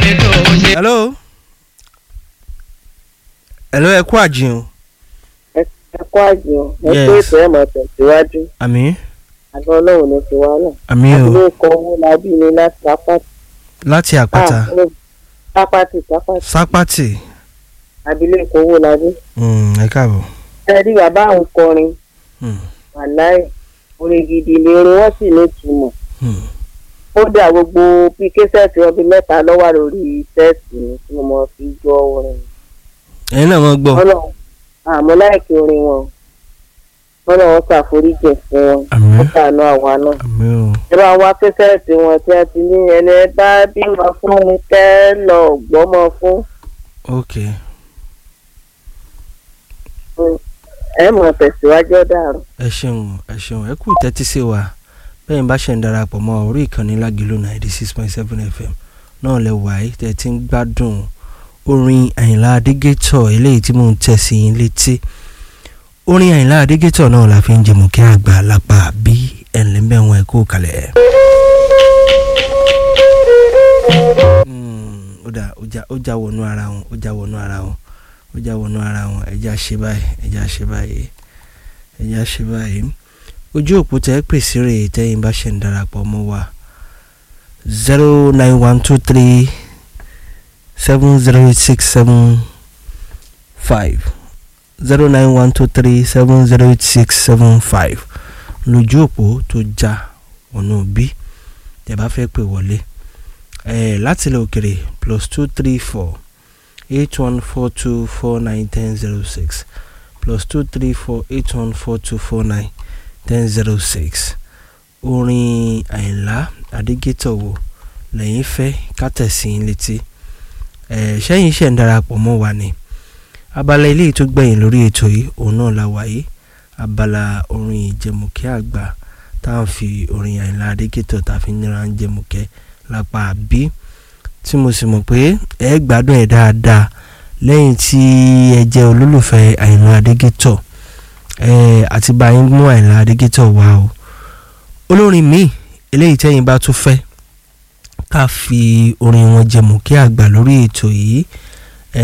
tó ṣe. hello hello ẹ kú àjìn ẹ kó àjò ẹ Yes. pé ètò ẹ̀ máa tẹ̀síwájú àmì àgọ́ ọlọ́run ní ti wá náà. àmì o àbúrò kan owó labí ni láti sápátì. láti àpáta Ah, sápátì sápátì sápátì abilékọ owó labí. Mm, ẹ káàbọ̀ ẹ rí bàbá àwọn kọrin Mm, wàláì orin gidi ni orin wọn sì ní ìtumọ̀. mm. ó dà gbogbo bí késẹ́ẹ̀tì ọbẹ̀ mẹ́ta lọ́wọ́ lórí sẹ́ẹ̀tì ni tí mo máa fi gbọ́ orin. ẹ̀yin náà wọ́n gbọ́ ọlọ́run àmọ́ láìkí orin wọn ọlọ́run ṣàforíjì fún wọn àmì ó ṣàánú àwa náà. àmì o ẹ bá wá késẹ́ẹ̀tì wọn tí a ti ní ẹni ẹ bá bímọ fún ni kẹ́ lọ gbọ́mọ fún ok ẹ mọ̀ tẹ̀síwájú ọ̀daràn. ẹ ṣeun ẹ ṣeun ẹ kú tẹ́tí sí wa bẹ́ẹ̀ bá ṣe ń darapọ̀ mọ́ orí ìkànnì lágìlú ninety six point seven fm náà lẹ wáyé tẹ́ ti ń gbádùn orin àyìnlá adégétọ̀ eléyìí tí mò ń tẹ̀ sí yín létí orin àyìnlá adégétọ̀ náà la fi ń jẹmọ̀ kí àgbà lápá bí ẹ̀ńlẹ́mẹ̀wọ̀n ẹ̀ kó kalẹ̀. Mm, ó dà ó já ó já wọnú ara wọn ó já wọnú ara wọn ó já wọnú ara wọn ẹ já ṣe báyìí ẹ já ṣe báyìí ẹ já ṣe báyìí ojú òpó tẹ pèsè rè tẹ̀yin bá ṣe ń darapọ̀ mọ́ wa zero nine one two three seven zero eight six seven five zero nine one two three seven zero eight six seven five lójú òpó tó já ọ̀nà bí tẹ bá fẹ́ pè wọlé ẹ láti ilẹ̀ òkèrè plus two three four eight one four two four nine ten zero six plus two three four eight one four two four nine ten zero six orin àyìnlá adégétọ̀ wo lẹ́yìn fẹ́ kátẹ̀sí létí ẹ̀ sẹ́yìn iṣẹ́ ń darapọ̀ mọ́ wa ni abala eléyìí tó gbẹ̀yìn lórí ètò yìí òun náà la wáyé abala orin ìjẹmùkẹ́ àgbà tá à ń fi orin àyìnlá adégétọ̀ tá a fi nira ń jẹmùkẹ́ lápá bí tí mo sì mọ̀ pé ẹ gbádùn ẹ̀ dáadáa lẹ́yìn tí ẹ jẹ́ olólùfẹ́ àyìnlá adégétọ̀ ẹ àti bá yín mú àyìnlá adégétọ̀ wá o olórin míì eléyìí tẹ́yìn bá tún fẹ́ ká fi orin wọn jẹmọ̀ kí àgbà lórí ètò yìí ẹ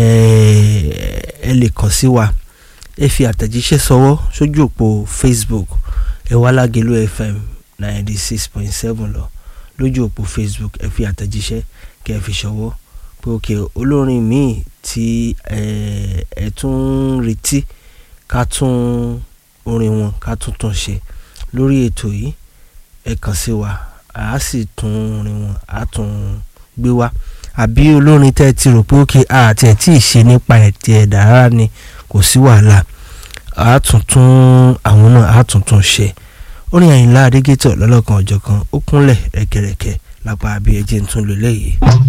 ẹ lè kàn sí wa ẹ fi àtẹ̀jíṣẹ́ sọwọ́ sójú òpó Facebook ẹ wá Lágelú FM ninety six point seven lọ lójú òpó Facebook ẹ fi àtẹ̀jíṣẹ́ kẹ́ ẹ fi ṣọwọ́ pé òkè olórin míì tí ẹ ẹ tún ń retí ká tún orin wọn ká tún tún ṣe lórí ètò yìí ẹ kàn sí wa a sì tún orin wọn a tún gbé wá àbí olórin tẹ́ ẹ ti rò pé òkè àti ẹ̀ tí ì ṣe nípa ẹ̀tì ẹ̀dá rárá ni kò sí wàhálà a tún tún àwọn náà a tún tún ṣe orin Àyìnlá Adégétọ̀ lọ́lọ́kan ọ̀jọ̀kan ó kúnlẹ̀ rẹ̀kẹ̀rẹ̀kẹ̀ lápá abí ẹjẹ́ ń tún lò lẹ́yìn.